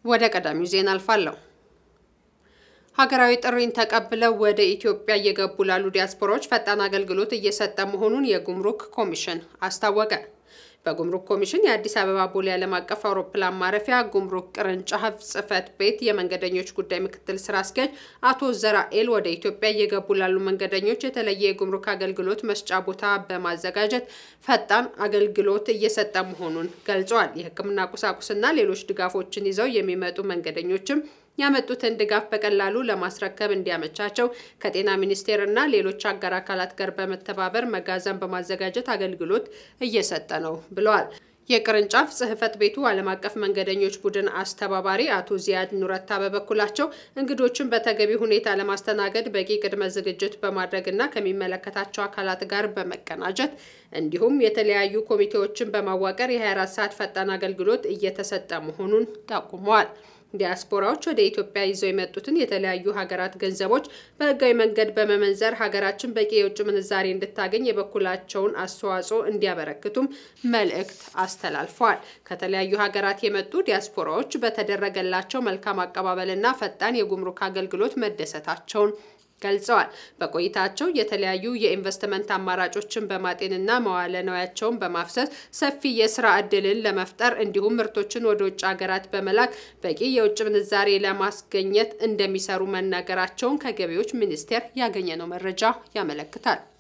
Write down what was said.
ወደ ቀዳሚው ዜና አልፋለሁ። ሀገራዊ ጥሪን ተቀብለው ወደ ኢትዮጵያ እየገቡ ላሉ ዲያስፖራዎች ፈጣን አገልግሎት እየሰጠ መሆኑን የጉምሩክ ኮሚሽን አስታወቀ። በጉምሩክ ኮሚሽን የአዲስ አበባ ቦሌ ዓለም አቀፍ አውሮፕላን ማረፊያ ጉምሩክ ቅርንጫፍ ጽሕፈት ቤት የመንገደኞች ጉዳይ ምክትል ስራ አስኪያጅ አቶ ዘራኤል ወደ ኢትዮጵያ እየገቡ ላሉ መንገደኞች የተለየ የጉምሩክ አገልግሎት መስጫ ቦታ በማዘጋጀት ፈጣን አገልግሎት እየሰጠ መሆኑን ገልጸዋል። የሕክምና ቁሳቁስና ሌሎች ድጋፎችን ይዘው የሚመጡ መንገደኞችም ያመጡትን ድጋፍ በቀላሉ ለማስረከብ እንዲያመቻቸው ከጤና ሚኒስቴር እና ሌሎች አጋር አካላት ጋር በመተባበር መጋዘን በማዘጋጀት አገልግሎት እየሰጠ ነው ብለዋል። የቅርንጫፍ ጽሕፈት ቤቱ ዓለም አቀፍ መንገደኞች ቡድን አስተባባሪ አቶ ዚያድ ኑረታ በበኩላቸው እንግዶችን በተገቢ ሁኔታ ለማስተናገድ በቂ ቅድመ ዝግጅት በማድረግና ከሚመለከታቸው አካላት ጋር በመቀናጀት እንዲሁም የተለያዩ ኮሚቴዎችን በማዋቀር የ24 ሰዓት ፈጣን አገልግሎት እየተሰጠ መሆኑን ጠቁመዋል። ዲያስፖራዎች ወደ ኢትዮጵያ ይዘው የመጡትን የተለያዩ ሀገራት ገንዘቦች በሕጋዊ መንገድ በመመንዘር ሀገራችን በቂ የውጭ ምንዛሬ እንድታገኝ የበኩላቸውን አስተዋጽኦ እንዲያበረክቱም መልእክት አስተላልፈዋል። ከተለያዩ ሀገራት የመጡ ዲያስፖራዎች በተደረገላቸው መልካም አቀባበልና ፈጣን የጉምሩክ አገልግሎት መደሰታቸውን ገልጸዋል። በቆይታቸው የተለያዩ የኢንቨስትመንት አማራጮችን በማጤንና መዋለ ንዋያቸውን በማፍሰስ ሰፊ የስራ ዕድልን ለመፍጠር እንዲሁም ምርቶችን ወደ ውጭ ሀገራት በመላክ በቂ የውጭ ምንዛሬ ለማስገኘት እንደሚሰሩ መናገራቸውን ከገቢዎች ሚኒስቴር ያገኘነው መረጃ ያመለክታል።